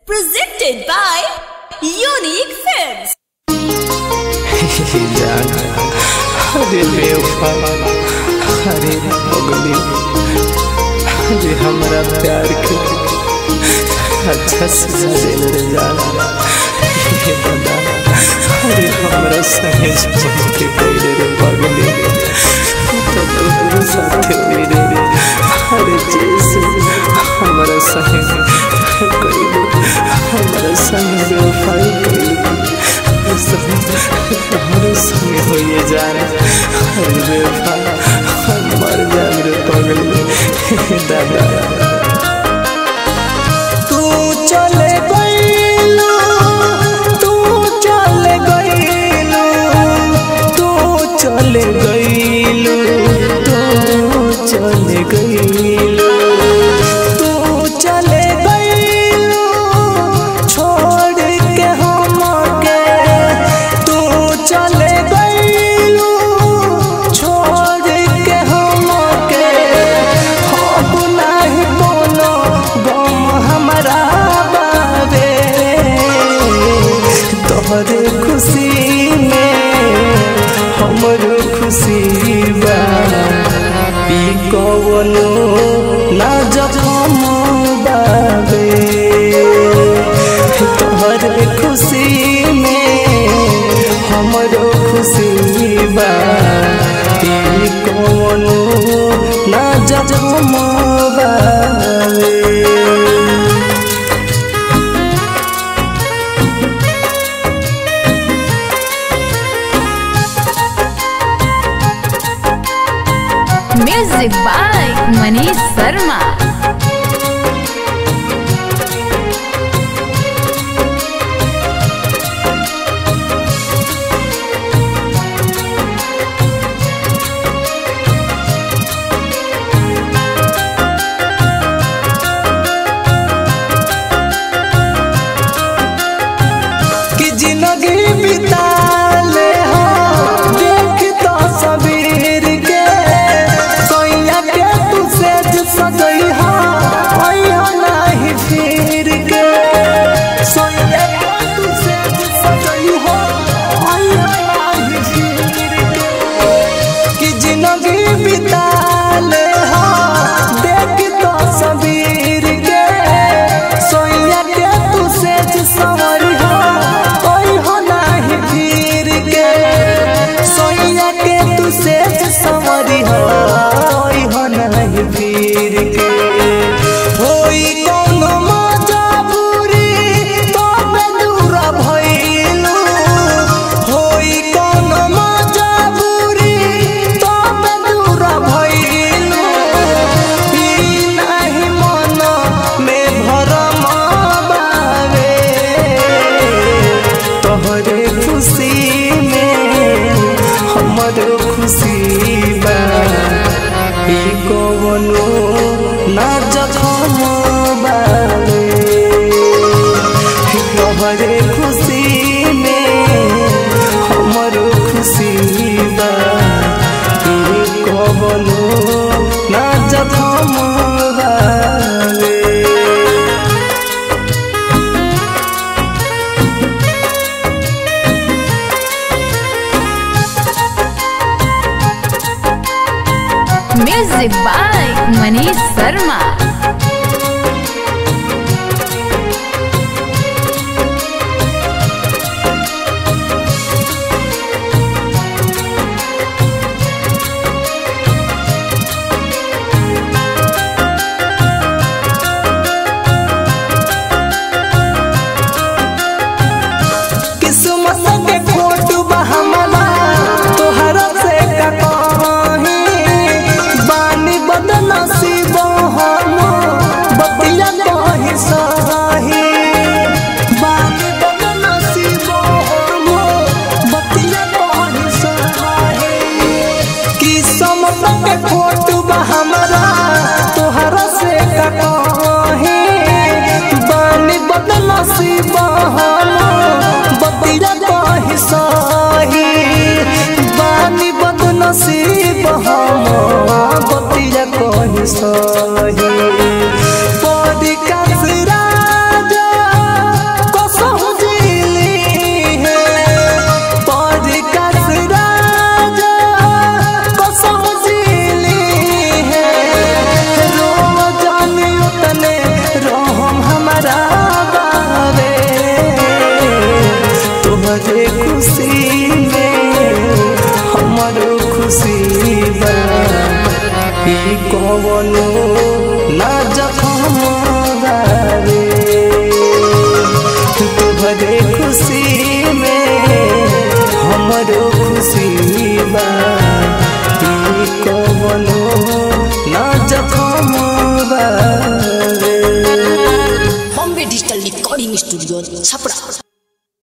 Presented by Unique Films. जान अरे बेवफा अरे पगली अरे हमरा प्यार के अच्छा सजा दिल रे जान ये बता अरे हमरा संगे छोड़ के गइल रे पगली तो तोहरे साथे मेरे रे अरे जैसे हमरा संगे कइल हमरा संगे बेवफाई कइल हमारे संग होइए जान अरे बेवफा हम मर जाए रे पगली दादा तू चले गइलू तू चले गइलू तू चले गइलू तू चले गइलू तू चले गइलू छोड़ के हमके तू चले गइलू छोड़ के हमके अब नाही कोनो गम हमरा बावे तोहरे खुशी में हमरो खुशी बा ई कवनो ना जखम बावे तोहरे खुशी में हमरो खुशी बा ई कवनो ना जखम बावे Music by Manish Sharma. कि जिंदगी बिता ले हो देख तो सबीर के सोया के तू से सजई हो ओयो नहीं फिर के सोया के तू से सजई हो ओयो नहीं फिर के कि जिंदगी बिता ले हो देख तो सबीर के सोया के तू से सवरी हो कोई हो नहीं फिर के सोया के तू से सवरी हो कोई हो नहीं फिर के होई कोनो मजबूरी तो पे दूर भइलू होई कोनो मजबूरी तो पे दूर भइलू ई नाही मन में भरम बावे तोहरे खुशी में हमरो खुशी बा ई कवनो ना जखम बावे तोहरे खुशी में हमरो खुशी बा ई कवनो ना जखम बावे Music by Manish Sharma. किस्मत के खोट बा हमरा तोहरा से का कहीं बानी बदनसीब हम बतिया कहीं सही बानी बदनसीब हम बतिया कहीं सही किस्मत के खोट बा हमरा तोहरा से का कहीं बानी बदनसीब हम बतिया कहीं सही बानी बदनसीब हम बतिया कहीं सही परी का सिराजा ई कवनो ना जखम रे तुहरे खुशी में हमरो खुशी बा ई कवनो ना जखम रे Bombay digital recording studio Chhapra